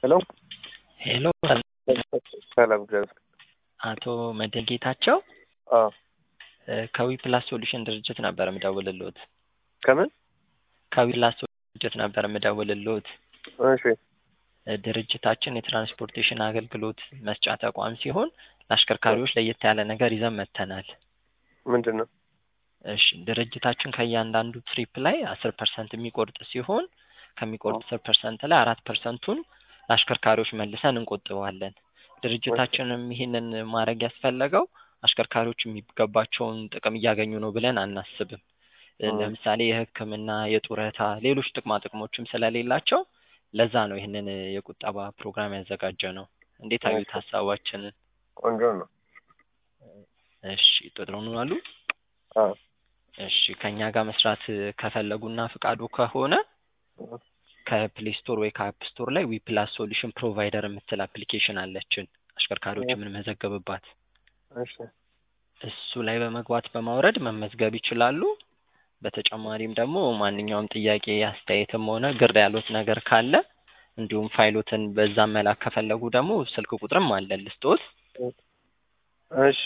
ሄሎ ሄሎ ሰላም እግዚአብሔር አቶ መድህን ጌታቸው አዎ ከዊ ፕላስ ሶሉሽን ድርጅት ነበር የምደውልልዎት። ከምን ከዊ ፕላስ ድርጅት ነበር የምደውልልዎት። እሺ ድርጅታችን የትራንስፖርቴሽን አገልግሎት መስጫ ተቋም ሲሆን ለአሽከርካሪዎች ለየት ያለ ነገር ይዘን መጥተናል። ምንድን ነው? እሺ ድርጅታችን ከእያንዳንዱ ትሪፕ ላይ አስር ፐርሰንት የሚቆርጥ ሲሆን ከሚቆርጥ አስር ፐርሰንት ላይ አራት ፐርሰንቱን ለአሽከርካሪዎች መልሰን እንቆጥበዋለን። ድርጅታችንም ይህንን ማድረግ ያስፈለገው አሽከርካሪዎች የሚገባቸውን ጥቅም እያገኙ ነው ብለን አናስብም። ለምሳሌ የሕክምና፣ የጡረታ፣ ሌሎች ጥቅማ ጥቅሞችም ስለሌላቸው ለዛ ነው ይህንን የቁጠባ ፕሮግራም ያዘጋጀ ነው። እንዴት አዩት ሀሳባችንን? ቆንጆ ነው። እሺ ጥሩ ነው አሉ። አዎ እሺ ከእኛ ጋር መስራት ከፈለጉና ፍቃዱ ከሆነ ከፕሌይ ስቶር ወይ ከአፕ ስቶር ላይ ዊ ፕላስ ሶሉሽን ፕሮቫይደር የምትል አፕሊኬሽን አለችን አሽከርካሪዎች የምንመዘገብባት። እሺ እሱ ላይ በመግባት በማውረድ መመዝገብ ይችላሉ። በተጨማሪም ደግሞ ማንኛውም ጥያቄ አስተያየትም ሆነ ግር ያሉት ነገር ካለ እንዲሁም ፋይሎትን በዛ መላክ ከፈለጉ ደግሞ ስልክ ቁጥርም አለን ልስጦት። እሺ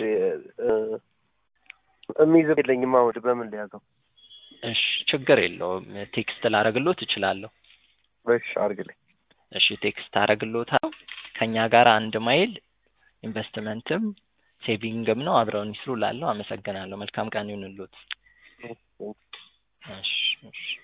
የሚይዘው የለኝም። አሁን በምን ሊያዘው? እሺ ችግር የለውም ቴክስት ላረግሎት እችላለሁ። እሺ አድርግልኝ። እሺ ቴክስት አረግሎታል። ከእኛ ጋር አንድ ማይል ኢንቨስትመንትም ሴቪንግም ነው። አብረውን ይስሩ ላለሁ አመሰግናለሁ። መልካም ቀን ይሁንልዎት። እሺ እሺ